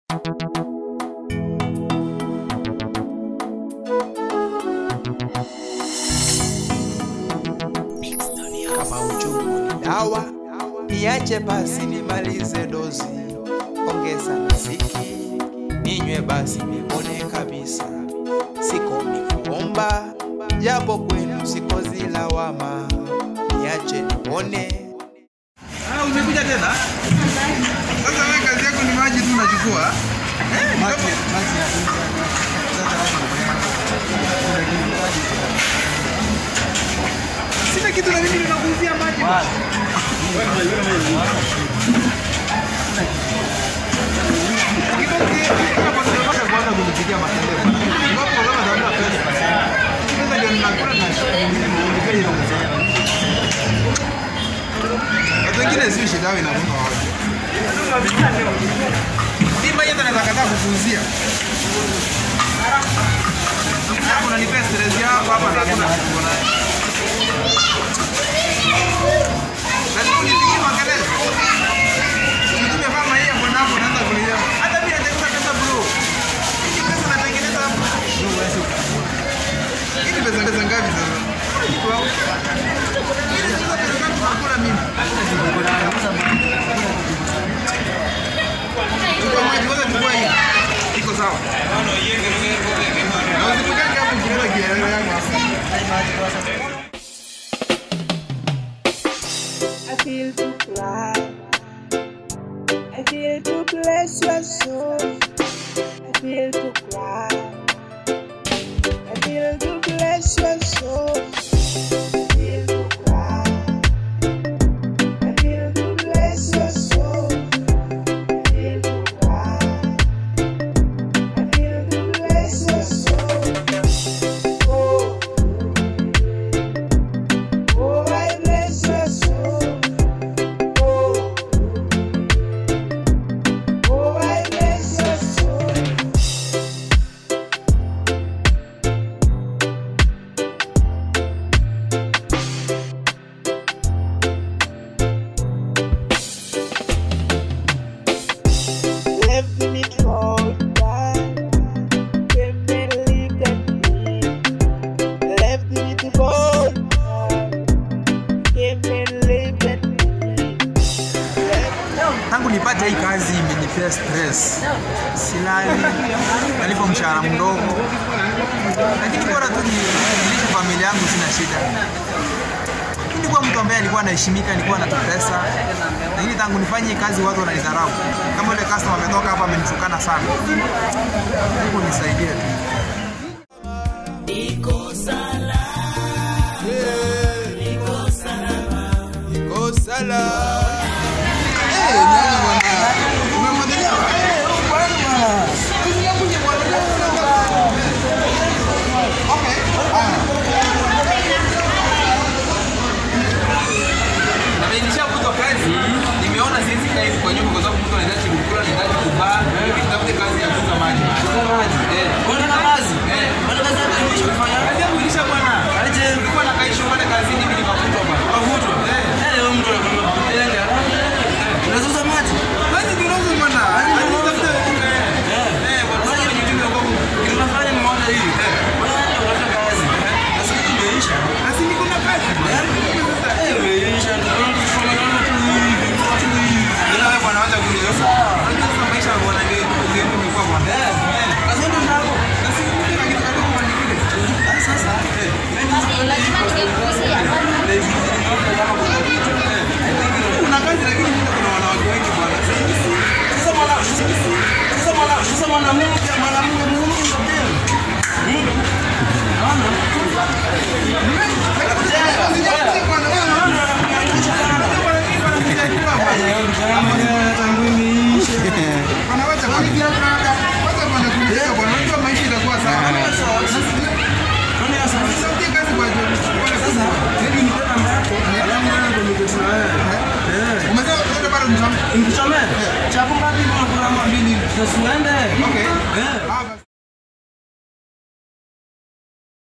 Kama uchungu ni dawa, niache basi nimalize dozi. Ongeza mziki, ninywe basi nipone kabisa. Siko ni kuomba, japo kwenu siko zilawama. Niache nipone Ah, umekuja tena? Sasa wewe kazi yako ni maji tu unachukua? Eh, maji, Sina kitu na mimi ninakuuzia maji. kwanza kunipigia makelele. Iwapo kama dhamira pesa. Pesa ndio ninakula na nilipeni ile mzee. Watu wengine si shida yao inakuwa wapi. Simba yetu anaweza kataa kukuuzia. Hapo unanipea stress yako hapa na hakuna kitu nayo. Lazima unipigie makelele. Mtume kama yeye mbona hapo unaanza kulia. Hata mimi natengeneza pesa bro. Hii pesa natengeneza hapo. Hii ni pesa pesa ngapi sasa? Kitu hapo. Hii ni pesa pesa ngapi nakula mimi? Chukua maji kwanza chukua hii. Iko sawa. Na usitokake hapo ukienda kielele yangu hapa. I feel to cry. I feel to bless your soul. I feel to cry. I feel to bless your soul. I feel to cry. I feel to bless your soul. I feel to cry. I feel to bless your soul. Oh, oh, I bless your soul. Oh, oh, I bless your soul. Left me for die. Came and lived at me. Left me to fall. Came and lived at me. Left tangu nipate hii kazi imenipea stress, silali, nalipo mshahara mdogo, lakini bora tu ni- nilishe familia yangu, sina shida. Nilikuwa mtu ambaye alikuwa anaheshimika, alikuwa anatupesa, lakini tangu nifanye hii kazi watu wananidharau. Kama yule customer ametoka hapa amenitukana sana, Mungu nisaidie tu. niko salama. Eh, nyanya bwana. Umemwagilia? Eh, huyu bwana bwana. Kazi yangu ni kumwagilia bwana. Okay. Haya. Na mimi nishafutwa kazi, nimeona siwezi kaa hivi kwa nyumba kwa sababu mtu anahitaji kukula, anahitaji kuvaa, nitafute kazi ya kuuza maji. Kuuza maji. Eh. Mbona kazi? Eh. Mbona kazi yako imeisha kufanya? Kazi yangu ilisha bwana. Aje. Nilikuwa nakaisha pale kazini mimi nikafutwa bwana. Ukavutwa? Eh. Eh, wewe mtu anakwenda kutenga. Unazauza maji? Kazi kidogo bwana. Hadi nitafute. Eh, bwana sasa kwenye ujumbe wa kwangu. Kitu unafanya nimeona hivi. Wewe ndio unafanya kazi. Na siku imeisha. Na si niko na kazi. Eh, imeisha. Ndio kufanya kama tu hivi. Tu hivi. Ila wewe bwana wacha kunizosa. Unajua sasa maisha bwana ndio ndio nimekuwa bwana. Eh. Kazi ndio zako. Na si kuna kitu kadogo bwana kile. Ah, sasa. Eh, lazima ningekuuzia. Kuna kazi lakini mimi kuna wanawake wengi bwana. sasa mwana sasa mwana sasa mwanamke mwanamke muhimu ndio. Mungu. Naona. Wanawacha kwa nini? Kwanza bwana kunisaidia bwana. Unajua maisha itakuwa sawa. Nani sasa? Nisaidie kazi kwa juu. Sasa, hebu nipe namba yako. Alafu ndio communicate na wewe. Eh. Umesema unataka bado msamaha. Nikusomee. Chapo ngapi kwa mbili? Tusiende. Okay. Eh. Ah,